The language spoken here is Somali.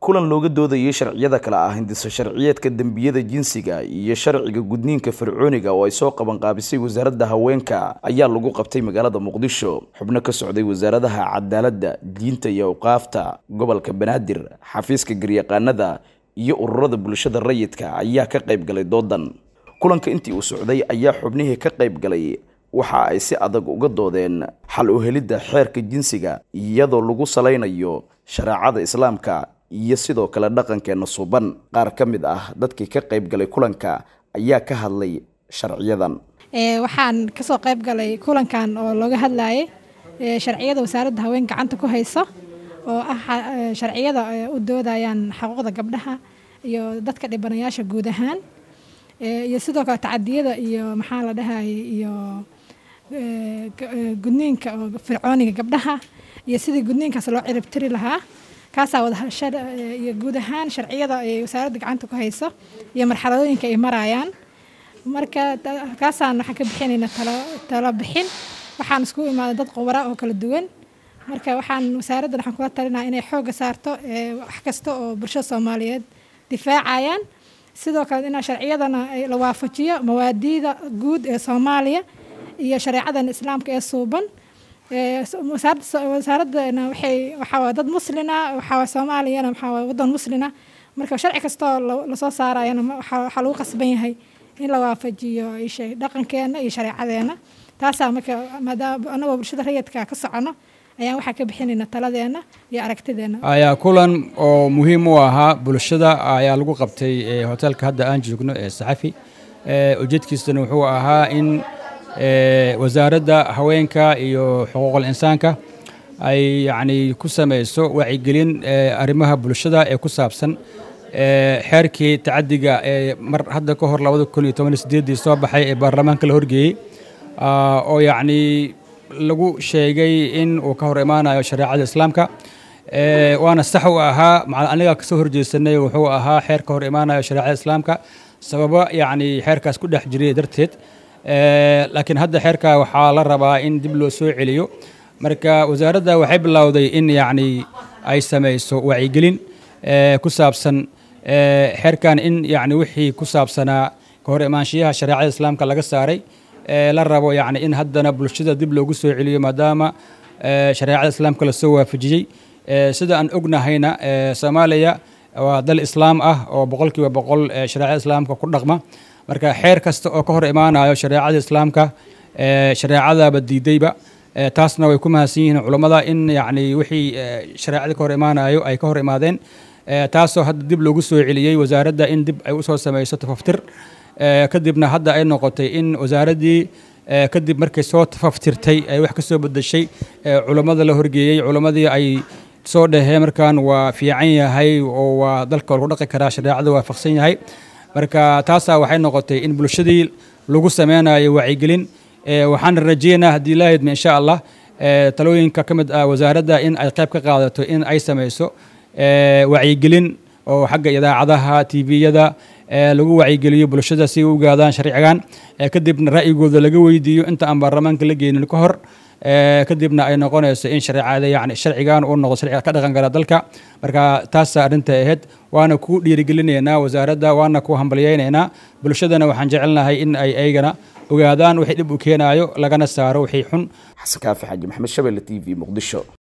kulan looga doodayay sharciyada kale ah hindiso sharciyeedka dembiyada jinsiga iyo sharciga gudniinka fircooniga oo ay soo qabanqaabisay wasaaradda haweenka ayaa lagu qabtay magaalada muqdisho xubno ka socday wasaaradaha cadaaladda diinta iyo awqaafta gobolka banaadir xafiiska garyaqaanada iyo ururada bulshada rayidka ayaa ka qayb galay doodan kulanka intii uu socday ayaa xubnihii ka qayb galay waxa ay si adag uga doodeen xal u helidda xeerka jinsiga iyadoo lagu salaynayo shareecada islaamka iyo sidoo kale dhaqankeena suuban qaar ka mid ah dadkii ka qayb galay kulanka ayaa ka hadlay sharciyadan waxaan kasoo qayb galay kulankan oo looga hadlayay sharciyada wasaaradda haween gacanta ku hayso oo ah sharciyada u doodayaan xuquuqda gabdhaha iyo dadka dhibanayaasha guud ahaan iyo sidoo kale tacadiyada iyo maxaa la dhahayay iyo gudniinka oo fircooniga gabdhaha iyo sidii gudniinkaas loo ciribtiri lahaa kaasaa wadaiyo guud ahaan sharciyada ay wasaaradda gacanta ku hayso iyo marxaladooyinka ay marayaan marka kaasaan waxaan ka bixinayna talo bixin waxaan isku imaaday dad qubara oo kala duwan marka waxaan wasaaraddan waxaan kula talinaa inay xoogga saarto wax kasta oo bulshada soomaaliyeed difaacayaan sidoo kale in sharciyadana la waafajiyo mawaadiida guud ee soomaaliya iyo shareecadan islaamka ee suuban wasaaradana waxay waxaa dad muslina waxaa soomaaliyana waxaa wadan muslina marka sharci kastoo lasoo saarayana waxaa lagu qasban yahay in la waafajiyo dhaqankeena iyo shareecadeena taasaa marka maadaama anagoo bulshada rayidka ka socono ayaan waxaa ka bixinayna taladeena iyo aragtideena ayaa kulan oo muhiim u ahaa bulshada ayaa lagu qabtay hoteelka hadda aan joogno ee saxafi ujeedkiisana wuxuu ahaa in wasaaradda haweenka iyo xuquuqul insaanka ay yacni ku samayso wacyigelin arrimaha bulshada ee ku saabsan xeerkii tacadiga ee mar hadda ka hor labada kun iyo toban iyo sideeddii soo baxay ee baarlamaanka la horgeeyey oo yacni lagu sheegay in uu ka hor imaanayo shareecada islaamka waana sax u ahaa aniga kasoo horjeesanay wuxuu ahaa xeer ka hor imaanayo shareecada islaamka sababo yacni xeerkaas ku dhex jiray darteed laakiin hadda xeerka waxaa la rabaa in dib loo soo celiyo marka wasaaradda waxay bilowday in yacni ay samayso wacyigelin ku saabsan xeerkan in yacni wixii ku saabsanaa ka hor imaanshiyaha shareecada islaamka laga saaray la rabo yacni in haddana bulshada dib loogu soo celiyo maadaama shareecada islaamka lasoo waafajiyey sida aan ognahayna soomaaliya waa dal islaam ah oo boqolkiiba boqol shareecada islaamka ku dhaqma marka xeer kasta oo ka hor imaanayo shareecada islaamka shareecadaba diidayba taasna way ku mahadsan yihiin culammada in yacni wixii shareecada ka hor imaanayo ay ka hor imaadeen taasoo hadda dib loogu soo celiyey wasaaradda in dib ay usoo samayso tafaftir kadibna hadda ay noqotay in wasaaraddii kadib markay soo tafaftirtay ay wax ka soo bedeshay culammada la horgeeyey culammadii ay soo dhaheen markaan waa fiican yahay oo waa dalka lagu dhaqi karaa shareecada waafaqsan yahay marka taasaa waxay noqotay in bulshadii lagu sameynayo wacyigelin waxaana rajeynaa haddii lahaydma insha allah talooyinka ka mid ah wasaaradda in ay qayb ka qaadato in ay samayso wacyigelin oo xagga idaacadaha tviyada lagu wacyigeliyo bulshada si u ogaadaan sharcigan kadibna ra'yigooda laga weydiiyo inta aan baarlamaanka la geynin ka hor kadibna ay noqonayso in shareecada yani sharcigan uu noqdo sharciga ka dhaqan gala dalka marka taasaa arrinta ahayd waana ku dhiirigelinaynaa wasaaradda waana ku hambalyaynaynaa bulshadana waxaan jecelnahay in ay aygana ogaadaan wixii dhib u keenaayo lagana saaro wixii xun xasan kaafi xaaji maxamed shabelle t v muqdisho